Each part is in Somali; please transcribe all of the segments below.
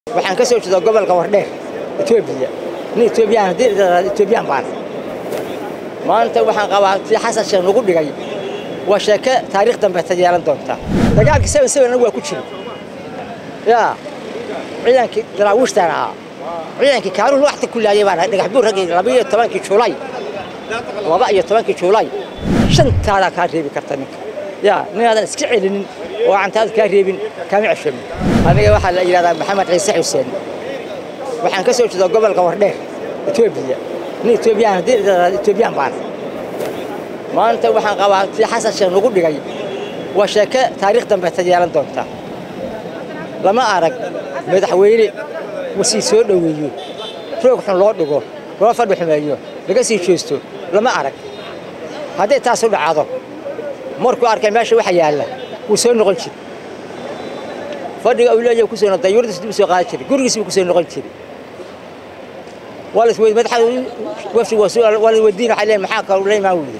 waxaan ka soo jeedaa gobolka wardheer etoobiya nin etoobiyaan haddii etoobiyaan baan maanta waxaan qabaa tii xasan sheekh nagu dhigay waa sheeke taariikh dambe ta yeelan doonta dagaalkii seven seven anagu waa ku jiri yaa ciidankii daraawiishtaan ahaa ciidankii kaanuun waxta ku laayay baan ahay dhagax buur raggii laba iyo tobankii juulay laba iyo tobankii juulay shantaadaa kaa reebi karta ninka yaa ninaadan iska celinin oo cantaada kaa reebin kaama ceshamin aniga waxaa la yidhahdaa maxamed ciise xuseen waxaan ka soo jeedaa gobolka wardheer etoobiya nin etoobiyaan haddii etoobiyaan baan maanta waxaan qabaa tii xasan sheekh nagu dhigay waa sheeke taariikh dambe ta yeelan doonta lama arag madaxweyne wasii soo dhoweeyo roog xun loo dhigo loo fadhi xumeeyo laga sii jeesto lama arag hadday taas u dhacdo markuu arkay meesha waxa yaalla wuu soo noqon jiri fadhiga uu leeyahay ku soo dayuuradiis dib soo qaadan jiri gurigiis buu ku soo noqon jiri waa la isweydiin madaxa wafdi waa la weydiin waxay leeyihin maxaa kaloo la imaan weyday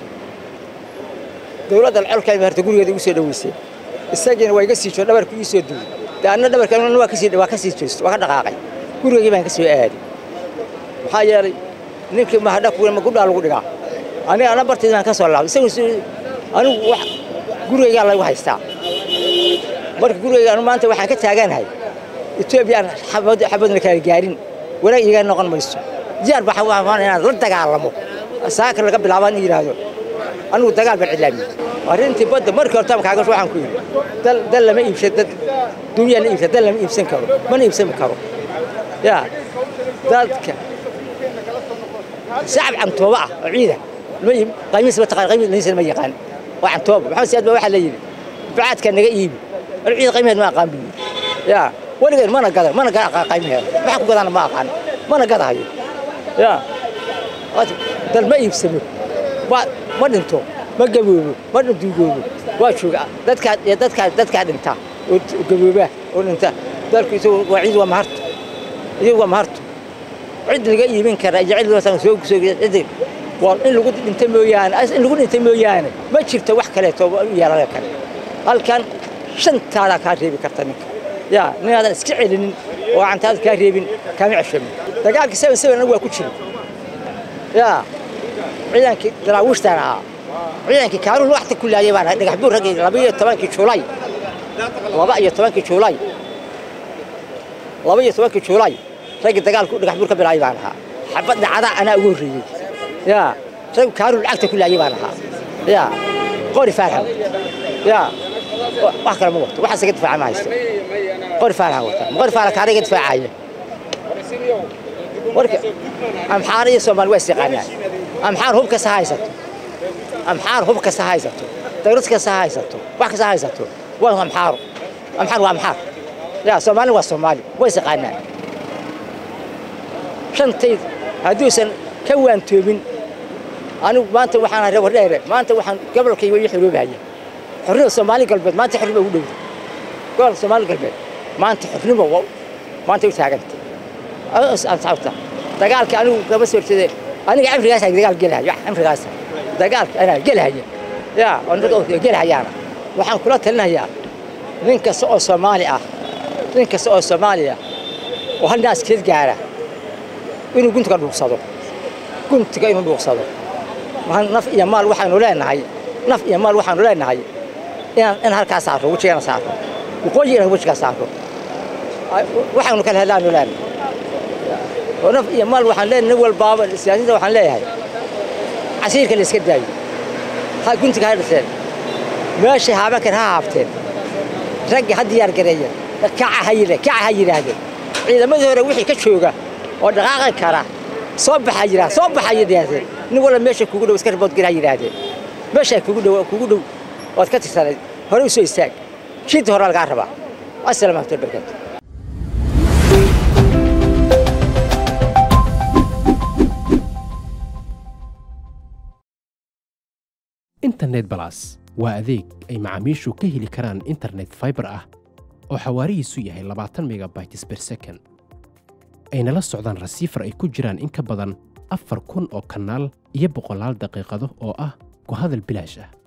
dowladda colka maarta gurigeeda igu soo dhoweysay isagiina waa iga sii joo dhabarku ii soo duway dee anna dhabarka waa ka sii waa ka sii jeesto waa ka dhaqaaqay gurigeygii baan ka soo aaday maxaa yeelay ninkii mahadha kuwa ma gudhaa lagu dhigaa aniga ana barteed baan ka soo laabay isagu anigu wax gurigeygaa lagu haystaa marka gurigeyga anu maanta waxaan ka taaganahay etoobiyaan xabadna kala gaarin wanaag iiga noqon mayso diyaar baa waan inaan la dagaalamo saaka laga bilaabo in yidhaahdo anigu dagaal baan cilaamiyey arrintii badda markii horta kaaga waxaan ku yidhi dal dal lama iibsan dad dunya la iibsan dal lama iibsan karo mana iibsan karo yaa dadka shacab cantooba ah oo ciida qaymiis ma taqaan qaymiis ma yaqaan waa cantooba maxamed siyaad baa waxaa la yidhi bacaadka naga iibi anu ciida qaymaheed ma aqaan buu yaa weligeed mana gadan mana gada aqaan qaymaheeda waxa ku gadana ma aqaan mana gadahayo yaa dal ma iibsamo ma dhinto ma gaboobo ma duugoobo waa jooga dadkaa dadkaa dadkaa dhinta oo gabooba oo dhinta dalku isagu waa ciid waa maharto iyagu waa maharto cid laga iibin kara iyo cid loo soo soo cid waa in lagu dhinta mooyaane in lagu dhinta mooyaane ma jirto wax kaleeto u yeelan kale halkan shantaadaa kaa reebi karta ninka yaa ninaadan iska celinin oo cantaada kaa reebin kaama ceshamin dagaalkii seven seven anagu waa ku jiri yaa ciidankii daraawiishtaan ahaa ciidankii kaanuun waxta ku laayay baan ahay dhagax buur raggii laba iyo tobankii juulay laba iyo tobankii juulay laba iyo tobankii juulay raggii dagaalku dhagax buur ka bilaayay baan ahaa xabad dhacdaa anaa ugu horreeyey yaa rag kaanuun lacagta ku laayay baan ahaa yaa qori faarxan yaa wax kale ma wato waxaas iga difaaca ma haysto qori faarxan wata ma qori faarxan kaana iga difaacaya marka amxaar iyo soomaali waa is yaqaanaan amxaar hub kasta ha haysato amxaar hub kasta ha haysato dawlad kasta ha haysato wax kasta ha haysato waa amxaaro amxaar waa amxaar yaa soomaali waa soomaali waa is yaqaanaan shantayd hadduusan ka waantoobin anigu maanta waxaan ahay wardheere maanta waxaan gobolkayga ii xoroobahaya xornimo soomaali galbeed maanta xornimo ugu dhowda gobolka soomaali galbeed maanta xornimo maanta u taaganta asxaabta dagaalka anigu kama soo jeede aniga cimrigaas dagaal gelahaya cimrigaas dagaalka anaa gelahaya yaa gelahayaana waxaan kula talinayaa nin kasta oo soomaali ah nin kasta oo soomaali ah oo hal naaskeed gaara inuu guntiga dhuuqsado guntiga inuu dhuuqsado naf iyo maal waxaanu leenahay naf iyo maal waxaanu leenahay inaan in halkaa saarro wejigana saarro waqooyi inaan wejigaa saarro waxaanu kala helaanu leenahay oo naf iyo maal waxaan leenahay nin walbaaba siyaasiyiinta waxaan leeyahay casiirka la iska daayo ha guntiga ha dhiseen meeshay haaban kar ha haabteen raggi ha diyaar gareeyeen kaca ha yidha kaca ha yidhaahdeen ciidamadii hore wixii ka jooga oo dhaqaaqi kara soo baxa yidhaa soo baxa yidhaahdeen nin walba meesha kugu dhow iska riboodgir ha yidhaahdeen meesha kugu dhow kugu dhow waad ka tirsanayd hore u soo istaag shiidda hore lagaa rabaa assalaamu alaykum barakaatu internet balas waa adeeg ay macaamiishu ka heli karaan internet faibar ah oo xawaarihiisu yahay labaatan megabytes ber second ayna la socdaan rasiifar ay ku jiraan in ka badan afar kun oo kanaal iyo boqolaal daqiiqado oo ah ku hadal bilaash ah